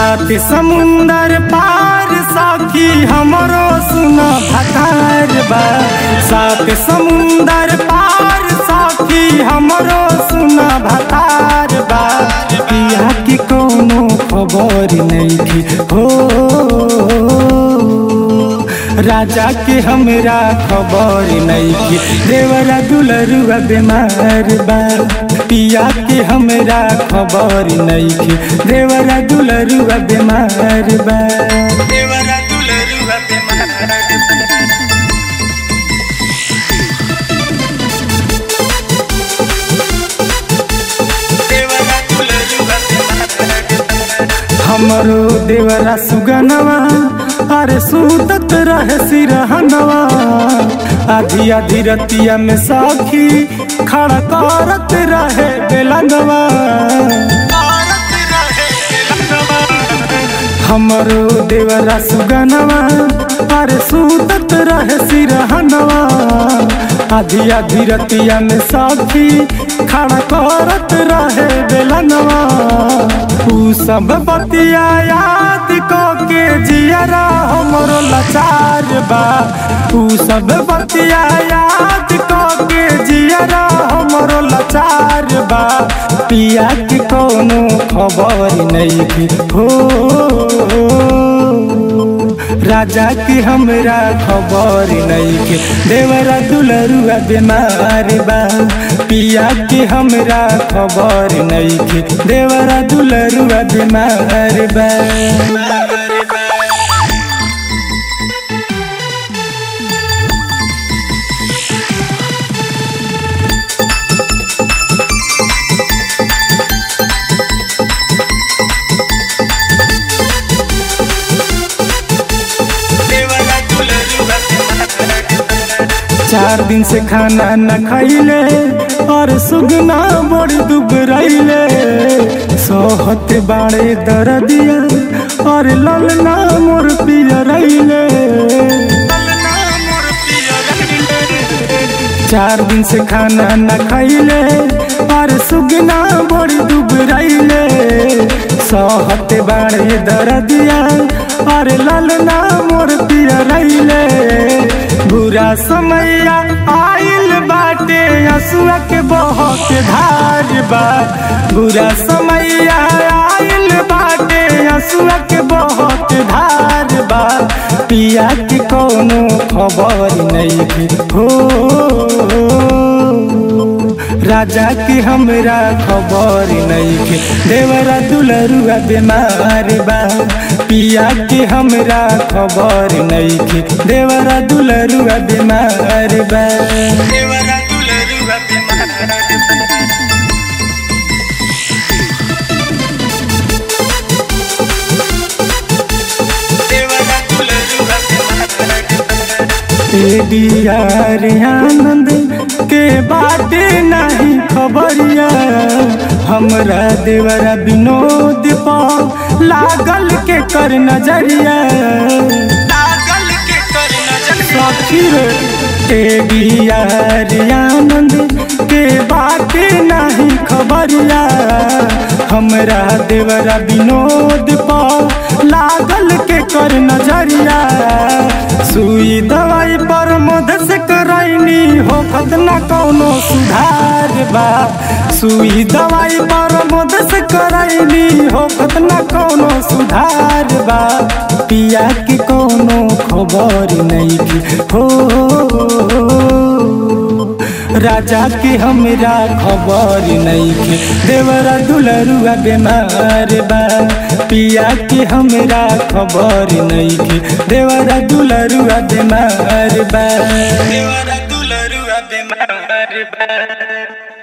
सात समुंदर पार साखी हमरो सुना भतार बा सात समुंदर पार साखी हमरो सुना भतार बा पिया की कोनो खबर नहीं थी हो राजा के हमरा खबर नहीं थी देवरा दुलरुआ बीमार बा पिया के हमरा खबर नहीं थी देवरा दुलरुआ बीमार बा देवरा दुलरुआ बीमार हमरो देवरा सुगनवा अरे सूतत रहे सिरहनवा आधी आधी रतिया में साखी खड़ा करत रहे बेलनवा हमरो देवरा सुगनवा अरे सूतत रहे सिरहनवा आधी आधी रतिया में साखी खड़ा करत रहे बेलनवा ऊ सब बतिया याद को के जियरा हमरो लाचार बा ऊ सब बतिया याद को के जियरा हमरो लाचार बा पिया के कोनो खबर नहीं थी हो राजा की हमरा खबर नहीं के देवरा दुलरुआ बीमार बा पिया की हमरा खबर नहीं के देवरा दुलरुआ बीमार बा चार दिन से खाना न खैले और सुगना बड़ दुबरैले सोहत बाड़े दरदिया और ललना मोर पियरैले चार दिन से खाना न खैले और सुगना बड़ दुबरैले सोहत बाड़े दरदिया और ललना मोर पियरैले बुरा समैया आइल बाटे हसुआ के बहुत धार बा बुरा समैया आइल बाटे हसुआ के बहुत धार बा पिया की कोनो खबर नहीं थी हो राजा की हमरा खबर नहीं के देवरा दुलरुआ बीमार बा पिया की हमरा खबर नहीं के देवरा दुलरुआ बीमार बा देवरा दुलरुआ बीमार आनंद के बाटे नहीं खबरिया हमरा देवरा विनोद पा लागल के कर नजरिया लागल के कर नजरिया आनंद के बाटे नहीं खबरिया हमरा देवरा विनोद पा लागल के कर नजरिया सुई दवाई पर मध से करैनी हो खतना कौनो सुधार बा सुई दवाई पर मध से करैनी हो खतना कौनो सुधार बा पिया की कौनो खबर नहीं की हो राजा की हमरा खबर नहीं के देवरा दुलरुआ बीमार बा पिया की हमरा खबर नहीं के देवरा दुलरुआ बीमार बा देवरा दुलरुआ बीमार बा